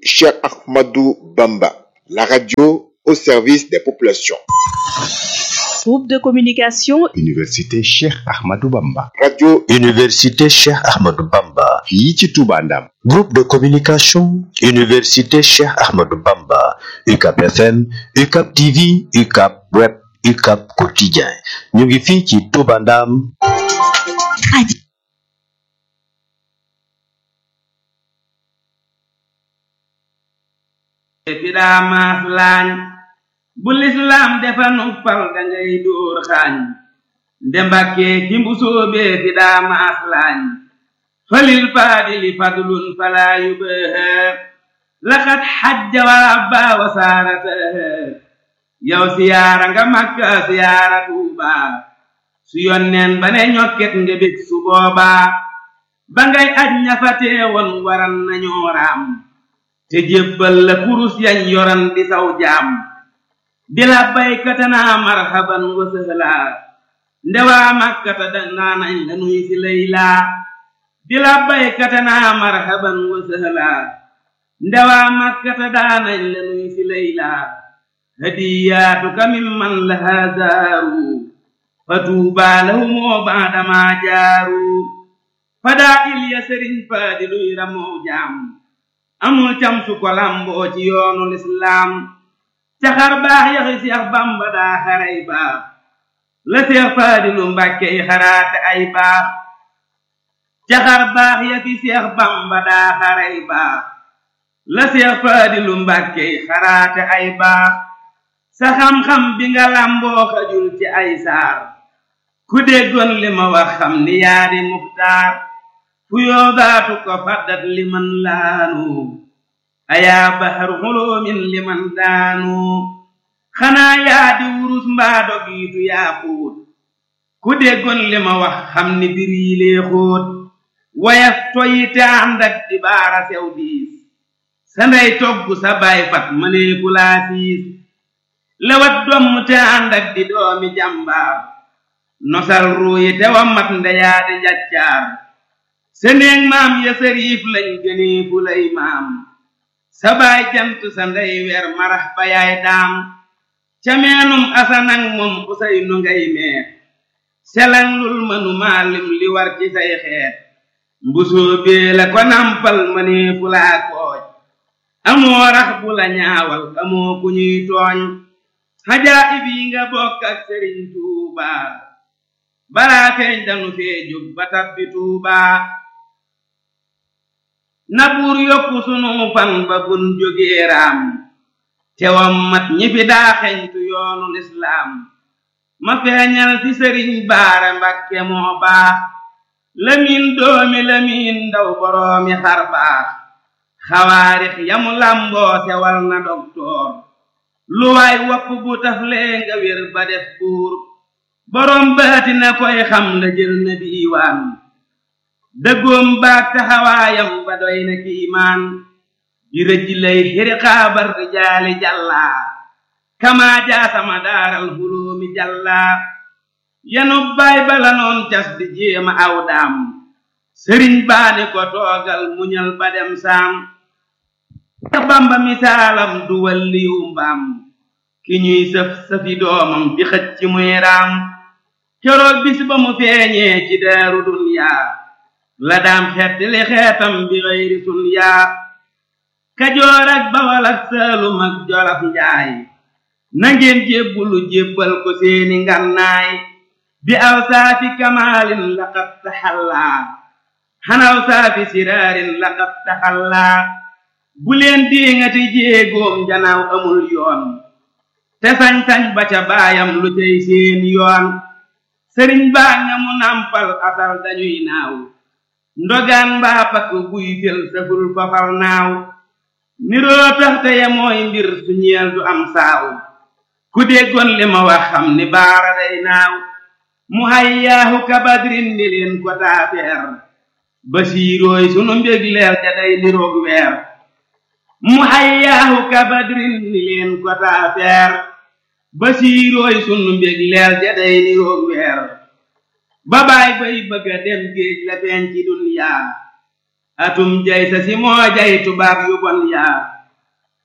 Cheikh Ahmadou Bamba, la radio au service des populations. Groupe de communication Université Cheikh Ahmadou Bamba. Radio Université Cheikh Ahmadou Bamba. fii ci Touba Ndam. Groupe de communication Université Cheikh Ahmadou Bamba. UCAP FM, UCAP TV, UCAP Web, UCAP Quotidien. ñu ngi fii ci Touba Ndam. Radio. fi daa maas laañ bu lislaam defa nuppal dangay dóor xaañ nde mbakkee ki mbusóobee fi daa maas laañ falil faadili fadlun falaa yubaha laqad xajja wa abba wa saarataha yow siyaara nga makka siyaara tuuba su yonneen ba ne ñokket nga bég su boobaa ba ngay aj ñafatee woon waran nañoo raam te jébbal la kurus yañ yoran di saw jaam di la baykata naa marhaban wa sëhlaa ndewaa makkata danaa nañ la nuy si laylaa di la baykata naa marhaban wa sëhlaa ndewaa makkata daa nañ la nuy si laylaa hadiyaatuka mimman lahaa zaaru fa tuubaa lahumoo baadamaa jaaru fadaa il ya sëriñ faadi luy ramoo jaam amul cam su ko lamboo ci yoonu lislaam caxar baax yaxi seex bamba daa xaray baax la seex faadilu mbàkke yi xaraate ay baax caxar baax yaxi seex bamba daa xaray baax la seex faadilu mbàkke yi xaraate ay baax sa xam-xam bi nga lamboo xajul ci ay saar ku déggoon li ma wax xam ni yaa di muxtaar fu yoodaatu ko faddat liman laanu ayaa bahar xuloomin liman daanu xanaa yaa di wurus mbaa dogiitu yaa xuut ku déggoon li ma wax xam ni bir yi lee xóot wayaf toyi te ànd ak di baara sew diis sa ndey togg sa baay fat mëneefu laa siis lewat domm te ànd ak di doomi jàmbaar nosal ruuyi te wa mat ndeyaa di njaccaar seneeg maam ya sariif lañ gënee fu lay maam sa baay jant sa ndey weer marax ba yaay daam ca meenum asanang moom usay nu ngay meer selang lul mënu maalim li war ci say xeet mbusoo bee la ko nampal mënee fu laa kooj amoo rax bu la ñaawal amoo ku ñuy tooñ xajaa ibi nga bokk ak sëriñ tuubaa balaa feeñ danu fee jóg ba tabbi tuubaa na buur yokku sunu fan ba bun jógee raam tewam mat ñi fi daa xeñtu yoonu lislaam ma feeñal ci sëriñ baara mbakke moo baax lamiin doomi lamiin ndaw boroomi xar baax xawaarix yamu lamboo sewal na doktoor lu waay wopp bu taflee nga wér ba def buur boroom baati na koy xam la jël na diiwaan dëggoom baag taxawaayam ba doy na kiimaan di rëj lay xiri xaabar rijaali jàllaa kamaa jaasama daaral huloomi jàllaa yanu baay bala noon cas di jéema aw daam sëriñ baani ko toogal muñal ba dem saam ta bamba misaalam du walliyu mbaam ki ñuy sëf sëfi doomam di xëcc ci muy raam keroog bis ba mu feeñee ci daaru dunyaa la daam xeet li xeetam bi xëyri sun yaa kajoor ak bawal ak saalum ak jolof njaay nangeen jébbulu jébbal ko seeni ngannaay bi aw saafi kamaalin laqad taxallaa xanaw saafi siraarin laqad taxallaa bu leen diŋati jéegoom janaaw amul yoon te sañ-sañ ba ca baayam lu cay seen yoon sëriñ baa nga mu nampal asal dañuy naaw ndogaan mbaa pakk buy fel saful fafal naaw niroo taxte ya mooy mbir su ñeel du am saaw ku déggoon li ma wax xam ni baara day naaw mu hayyaahu kabadrin ni leen ko taafeer basiirooy sunu mbég leer ja day niroog weer mu hayyaahu kabadrin ni leen ko taafeer basiirooy sunu mbég leer ja day niroog weer ba baay bay bëgga dem géej la feeñ ci dunyaa atum jay sa si moo jay tubaab yu bon yaa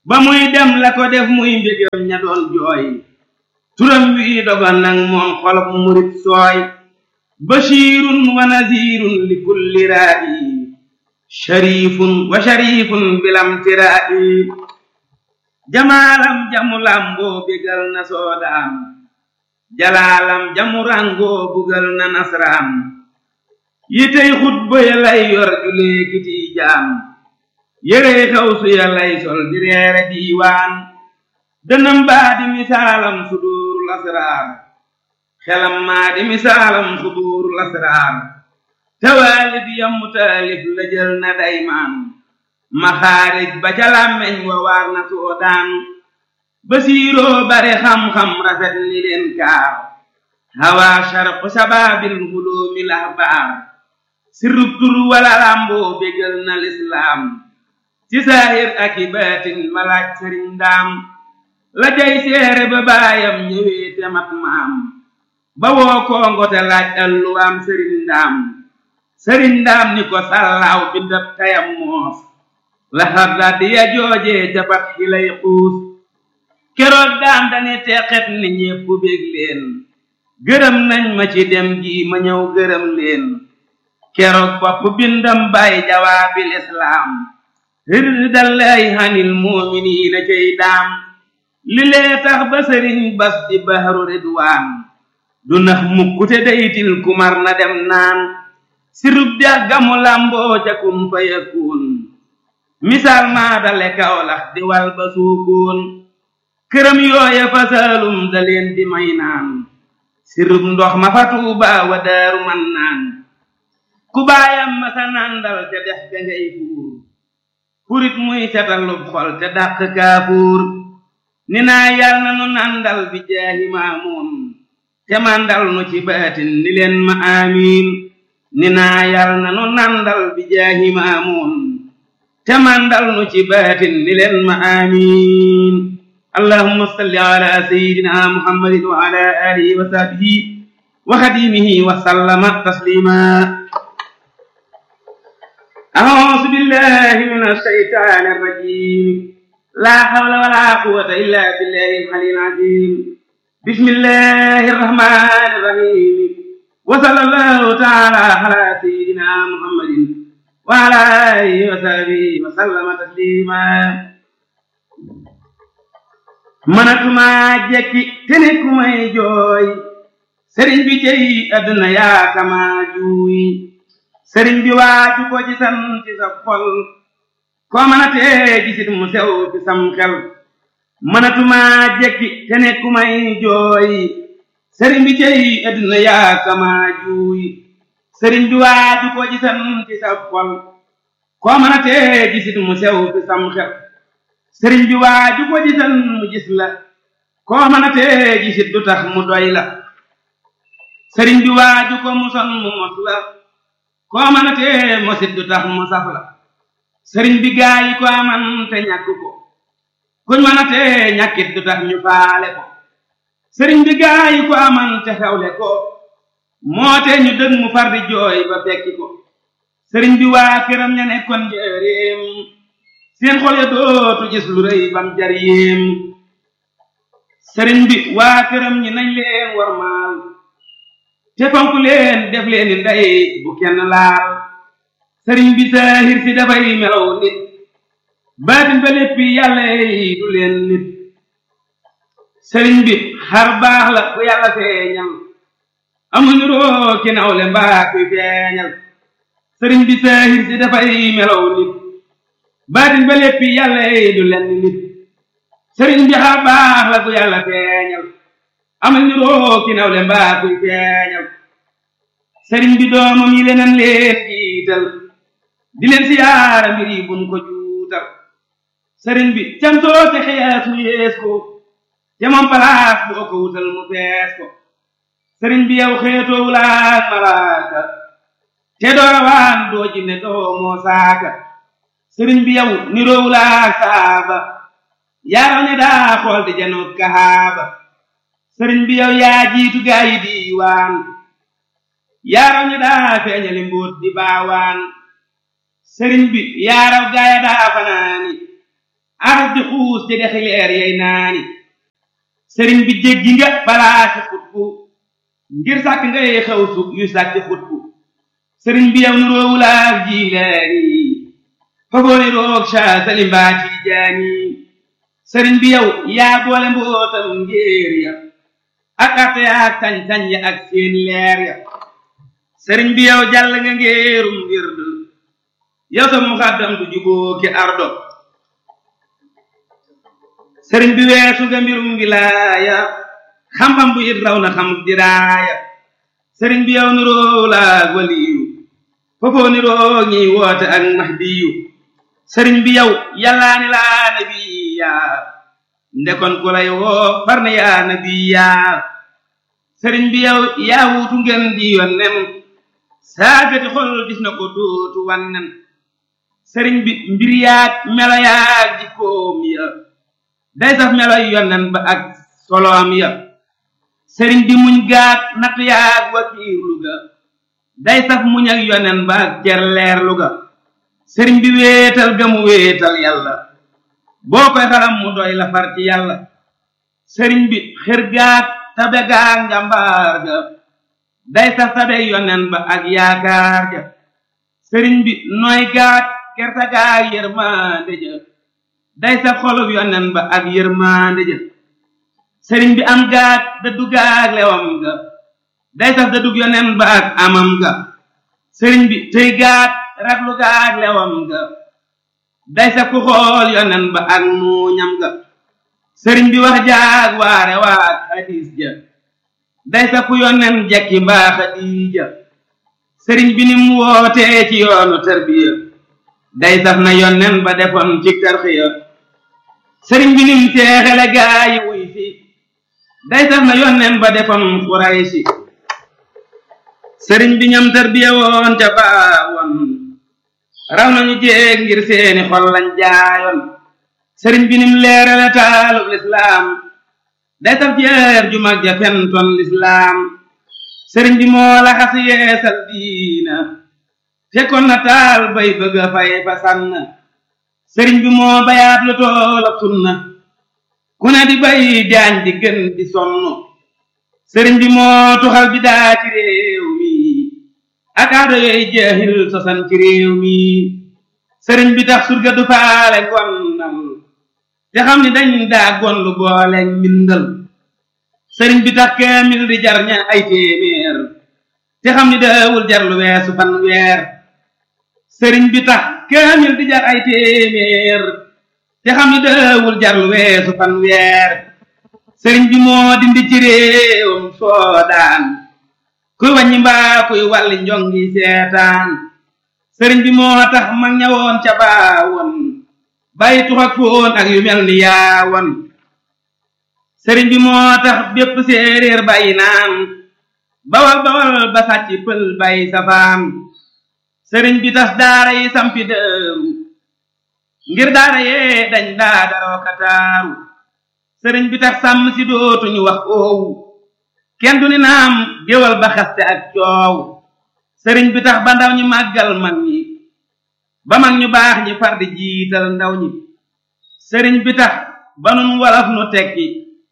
ba muy dem la ko def muy mbégam ña doon jooy turam wi dogon nag moom xolob murit sooy bashirun wa nazirun li kulli raa'i sharifun wa sharifun bilam tiraa'i jamaalam jamu lamboo bégal na soodaam jalaalam jamu rangoo bugal na nasraam yitey xutba ya lay yor julee kiti jaam yérey xaw su ya lay sol di reere diiwaan dënam baa di misaalam suduurul asraar xelam maa di misaalam suduurul asraar tawaalif yammu taalif la jël na daymaan maxaarij ba ca làmmeñ wa waar na soodaan basiiroo bare xam-xam rafet ni leen kaar hawa sharq sabaabil huloomi lahbaar sirrub tur wala lamboo bégal na lislaam ci saahir ak i baatin malaaj sëriñ ndaam la jay seere ba baayam ñëwee te mat maam ba woo kongo te laaj alluwaam sëriñ ndaam sëriñ ndaam ni ko sallaaw bindab tayam moos la xarda di ya joojee ca pat xilay xuus keroog daam dani teqet ni ñépp bég leen gërëm nañ ma ci dem gi ma ñëw gërëm leen keroog bopp bindam bay jawaabil islaam rirdallaahi hanil muuminiina cay daam li lee tax ba sëriñ bas di bahru ridwaan du nax mukkute daytil kumar na dem naan sirub dex gamu lamboo ca kun fa yakun misaal maa dale kawlax di wal ba suukoon këram yooya fa saalum da leen di may naan sirub ndox ma fa tuuba wa daaru man naan ku baayam ma sa nandal te dex ga ngay fuur furit muy setalub xol te dàq kaafuur ni naa yal na nu nandal bi jaahi maamuun te mandal nu ci baatin ni leen ma amiin ni naa yal na nu nandal bi jaahi maamuun te mandal nu ci baatin ni leen ma amiin allahumma salli ala sayyidina muhammadin wa ala alihi wa sahbihi wa xadimihi wa sallama taslima أعوذ بالله من الشيطان الرجيم لا حول ولا قوة إلا بالله العلي العظيم بسم الله الرحمن الرحيم وصلى الله تعالى على سيدنا محمد وعلى آله وصحبه وسلم تسليما manatuma jekki te ne ku may jooy sëriñ bi cey àdduna yaa kama juuy sëriñ bi waaju ko ci san ci sa xol koo mën a tee gisit mu sew ci sam xel mënatuma jekki te ne ku may jooy sëriñ bi cey àdduna yaa kama juuy sëriñ bi waaju ko ci san ci sa xol koo mën a tee gisit mu sew ci sam xel sëriñ bi waaju ko ci san mu gis la koo mën a tee gisit du tax mu doy la sëriñ bi waaju ko mu son mu mos la koo mën a tee mosit du tax mu saf la sëriñ bi gaa yi ko aman te ñàkk ko kuñ mën a tee ñàkkit du tax ñu faale ko sëriñ bi gaa yi ko aman te xewle ko moo te ñu dëg mu far di jooy ba fekki ko sëriñ bi waa këram ña nekkoon njëreem seen xol ya dootu gis lu rëy bam jar yéem sëriñ bi waa këram ñi nañ leen warmaal te fonk leen def leen ni ndey bu kenn laal sëriñ bi saahir si dafay melaw nit baatin ba léppi yàlla yi du leen nit sëriñ bi xar baax la bu yàlla feeñal amul niroo ki nawle mbaa kuy feeñal sëriñ bi saahir si dafay melaw nit baatin ba léppi yàlla yi du leen nit sëriñ bi xar baax la bu yàlla feeñal amal ni roo ki nawle mbaa kuy feeñal sëriñ bi doomam yi leneen leen jiital di leen siyaara mbir yi buñ ko juutal sëriñ bi cantoo te xees mu yees ko te moom palaas boo ko wutal mu fees ko sëriñ bi yow xeetoo wulaak malaaka te doo rawaan doo jinne doo moo saaka sëriñ bi yow niroo wulaak saaba yaaraw ne daa xool di janoot kahaaba sëriñ bi yow yaa jiitu gaa yi diiwaan yaaraw ñi daa feeñali mbóot di baawaan sëriñ bi yaaraw gaaya daa fanaani aras di xuus ci dexi leer yey naani sëriñ bi jéggi nga balaa ci xutbu ngir sàkk ngay xew su yu sàkk xutbu sëriñ bi yow nuroowu laak jiilaani fagooni roog ca salimbaa ci jaani sëriñ bi yow yaa boole mbootam ngéer ya ak arte ya ak sañ-sañ ya ak seen leer ya sëriñ bi yow jàll nga ngéerum wird yow sa muxaddam du juboo ki ardo sëriñ bi weesu nga mbirum wilaaya xam-xam bu it raw na xam diraaya sëriñ bi yow niroo laag waliyu foofoo niroo ñiy woote ak mahdiyu sëriñ bi yow yàllaani laa nabiya ndekon ku lay woo far na yaa nabiya sëriñ bi yow yaa wuutu ngeen di yonnen saagati xol gis na ko dootu wannen sëriñ bi mbir yaag melo yaag jikkoom ya day saf melo yonnen ba ak soloom ya sëriñ bi muñ gaat natt yaag wakiirlu ga day saf muñ ak yonnen ba ak cerleerlu ga sëriñ bi wéetal ga mu wéetal yàlla boo koy xalam mu doy la far ci yàlla sëriñ bi xër gaat tabe gaag njàmbaar ga day saf tabe yonnen ba ak yaakaar ja sëriñ bi nooy gaat kerta gaag yërmande ja day saf xolub yonnen ba ak yërmande ja sëriñ bi am gaat dëddu gaag lewam ga day saf dëddug yonnen ba ak amam ga sëriñ bi tëy gaat raglu gaag lewam ga day saf ku xool yonnen ba ak muuñam ga sëriñ bi wax jaag waare waag hadis ja day saf ku yonnen jekki mbaa xadiija sëriñ bi ni mu wootee ci yoonu tarbiya day saf na yonnen ba defoon ci tarxiya sëriñ bi nim teexele gaayi wuy fi day saf na yonnen ba defoon xuraysi sëriñ bi ñam tarbiya woon ca baawoon raw nañu jéeg ngir seeni xol lañ jaayoon sëriñ bi nim leerale taalub lislaam day saf jeer ju mag ja fentoon lislaam sëriñ bi moo la xas yeesal diina fekkoon na taal bay bëgg a fay fa sànn sëriñ bi moo bayaat lu toolab sunna ku ne di bay jaañ di gën di sonn sëriñ bi moo tuxal bi daa ci réew mi ak aado yooyu jeexil sosan ci réew mi sëriñ bi tax surga du faale gonnal te xam ni dañ daa gonlu boole mbindal sëriñ bi tax kaamil di jar ña ay téeméer te xam ni daawul jar lu weesu fan weer sëriñ bi tax kaamil di jar ay téeméer te xam ni daawul jar lu weesu fan weer sëriñ bi moo dindi ci réewam soodaan kuy wàññi mbaa kuy wàlli njongi seetaan sëriñ bi moo tax mag ñawoon ca baawoon bàyyi tux ak foon ak yu mel ni yaawoon sëriñ bi moo tax bépp séeréer bàyyi naan bawal bawal ba sàcc pël bàyyi safaan sëriñ bi tas daara yi sampi dëru ngir daara yee dañ daa daroo kataaru sëriñ bi tax sàmm si dootuñu wax oowu kenn du ni naam géwal ba xaste ak coow sëriñ bi tax ba ndaw ñi màggal mag ñi ba mag ñu baax ñi far di jiital ndaw ñi sëriñ bi tax ba nun walaf nu tekki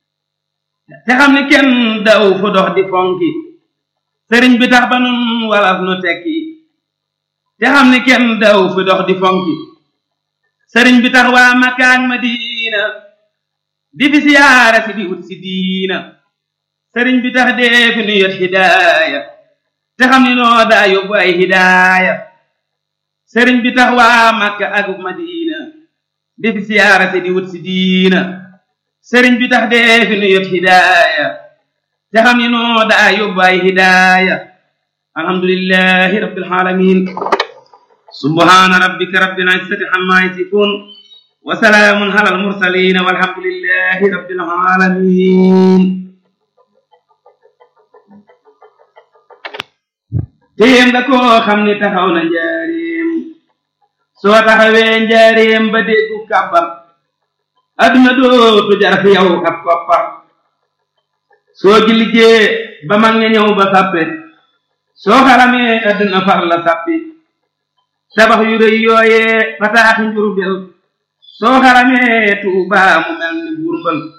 te xam ni kenn daw fu dox di fonki sëriñ bi tax ba nun walaf nu tekki te xam ni kenn daw fu dox di fonki sëriñ bi tax waa Makka ak Madina di fi siyaara si di wut si diina sëriñ bi tax dee fi nu yot hidaaya te xam ni noo daa yóbbu ay hidaaya sëriñ bi tax waa Makka ak Madina di fi siyaara si di wut si diina sëriñ bi tax dee fi nu yot hidaaya te xam ni noo daa yóbbu ay hidaaya alhamdulillahi rabbil alamin subhana rabbika rabbil izzati amma yasifun wa salaamun ala al mursalin walhamdulillahi rabbil alamin téem da koo xam ni taxaw na njaareem soo taxawee njaareem ba déggu kàbbar adduna dootu jar fi yow ab koppar soo jilijee ba mag ña ñëw ba sàppe soo xaramee adduna far la sàppi tabax yu rëy yooyee fataaxi njurbel soo xaramee tuuba mu mel ni burbal